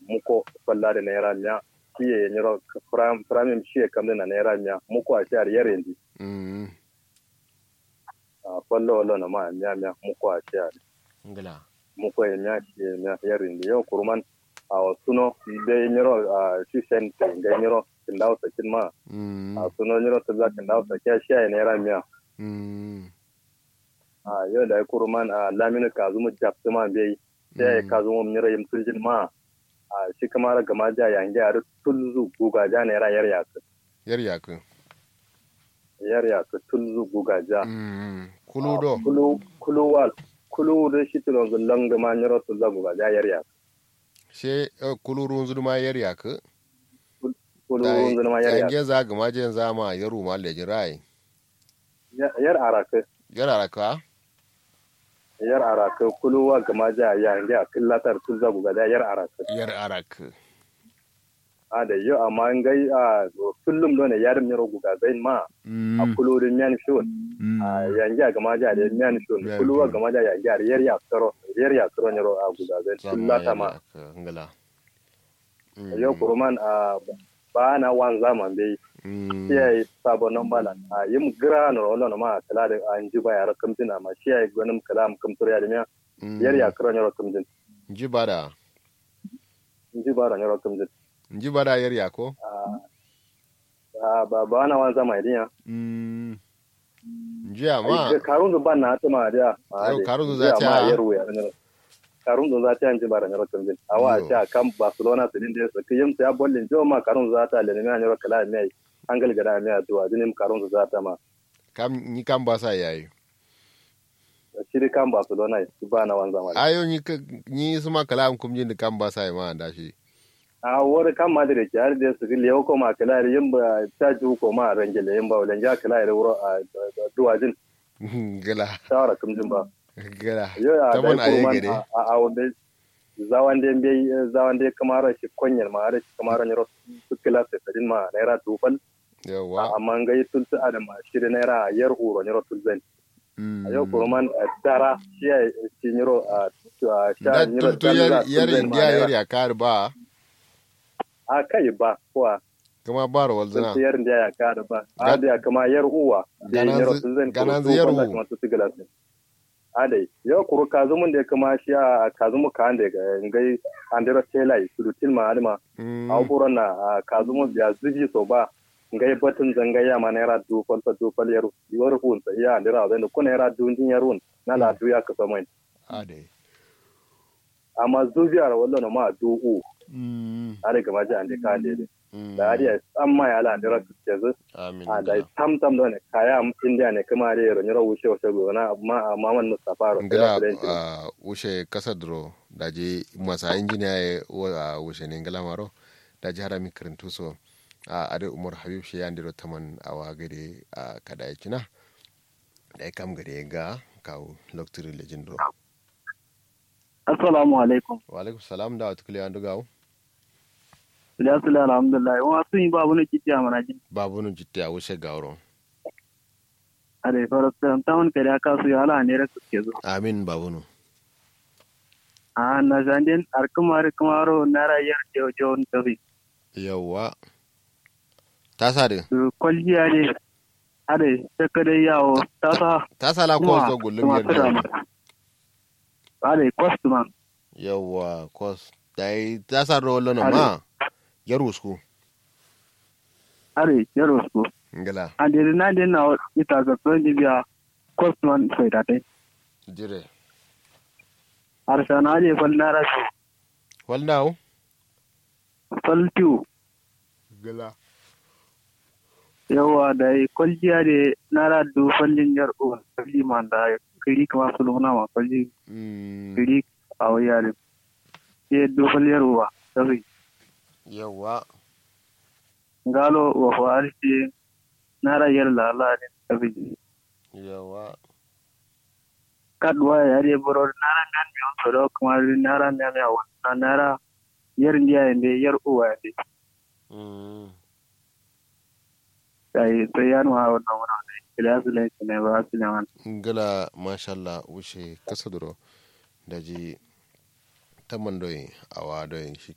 muko falla da naira miya kiye nyiro pram pram shi kam na naira miya muko a shar yare ndi mm a fallo wallo na ma miya miya muko a shar ngala muko ya miya shi miya yare ndi yo kurman a suno de nyiro a shi sen ga nyiro kindaw sakin ma mm a suno nyiro tabla kindaw sakin shi ya naira miya mm a yau da kurman a laminu kazumu japtuma bai sai kazumu nyiro yim tuljin ma a shi kamar gama ja yange a tulzu guga ja naira yar yaku yar yaku yar yaku tulzu guga ja mm kuludo kulu kulu wal kulu da shi tulon zullan gama nyiro tulza guga ja yar yaku she kulurun zuma yar yaku kulu zulma ma yar yaku yange za gama je za ma yaru ma le jirai yar araka yar araka yar araka kulu wa gama ja yange a killatar tulza guga ja yar araka yar araka a da yau amma an gai a kullum dole yarin nyiro guga zai ma a kulu da miyan shon a yange a gama ja da miyan shon Miyan kulu wa shon. gama ja yange a yar ya karo yar ya karo nyiro a guga zai kullata ma ngala yau kuruman a ba na wan zaman bai mm shi sabon nan bala a yim gira na rollo na ma kala da an ji ba yara kamtin amma shi ya gwanin kala mu kamtur ya da miya yar ya karo nyiro kamtin nji bada in ji ba da nyiro kamtin nji bada yar yako a ba ba na wan zaman idiya mm nji ama Ai, karun zu ban na ta ma da Yau, karun zu za ta- ma yaro ya ne karun zu za ta yanji bara nyaro kamtin awa Yo. ta kan barcelona su din da su kiyim ta bollin jo ma karun zu za ta le ne nyaro kala mai angal gada mai addu'a dinim karun zu za ta ma kam ni kam ba sa yayi shiri kan barcelona su ba na wan zaman ayo ni ka ni suma kala am kum jin kam ba sa ma da shi a wani kan ma da ke har da su lewo ko ma kala yin ba ta ju ko ma rangele yin ba wajen ja kala da wuro a duwajin gala shawara kamjin ba gala yo a ta da mun aye kurman gare a a wanda zawan da bai zawan da kamar shi konyar ma har shi kamar ne su kila sai sadin ma naira dufal yawa amma ngai tulsu adam shirin naira yar uro ne tulzan Mm. a yau kurman dara shi ya shi niro a a da sha niro tultu yar yar indiya yar ya kar ba a kai ba kuwa kuma bar walzina sun yar da ya kada ba a da kama yar uwa da Ganan yar zu- tulzan ganan zu yar uwa. kuma su sigala a dai yau kuru kazumun da ya kama shi a kazumu ka ande ga ngai andero telai surutin ma alma Mm. abubuwan na a kazumu ya zubi so ba ngai batun zangaya ma naira dufal fa dufal yar yar hun sa ya andira zan da kuna naira dundin yar hun na la duya ka samai ade amma zubiyar wallo ma du'u Mm. are gama ji ande ka ande Mm. da ariya amma ya la andira ka ce amin a da gala. tam tam da ne kaya am india ne kuma are ro nyoro wuce wuce go na amma amma man mustafa ro ngala uh, wushe kasadro daji masa injiniya ye wa wushe ne ngala maro daji harami karantu so a ade umar habib shi yandiro taman awa gade a kada ya kina da ya kam gade ga kawo loktiri lejindro assalamu alaikum wa alaikum salam da wata kiliya andu gawo Ila sula alhamdulillah wa sun yi babu na kiti a manajin babu nun jitte a wushe gawron a da fara tsan tawon kare aka su ya ala ne ra suke zo amin babu nun a na zanden arkumar kumaro na rayar jo jo tafi yawwa ta sa de su kwalliya ne ade ta kada yawo ta sa ta sa la ko zo gullum kuma tada yadda mata ade customer yawwa kos dai ta sa ro lono ma ya rusku ade yaro su ngala ade na de na ita ga son biya customer sai da dai dire arsana ade fal na rasu wal now fal tiu gala yawa da kwalliya da nara do fallin yar uwa kalli man da kiri kama su luna ma kalli mm kiri a wayar ke do falliyar uwa sai yawwa ngalo wa farisi nara yar lala ne sai yawa kadwa ya re boro nara nan mi on so kuma nara mi mi awa nara yar ndiya inde yar uwa inde mm sai sai ya nuna wannan wannan ila su lai ne ba su ne wannan ngala mashallah wuce kasa duro daji taman doyi awa doyi shi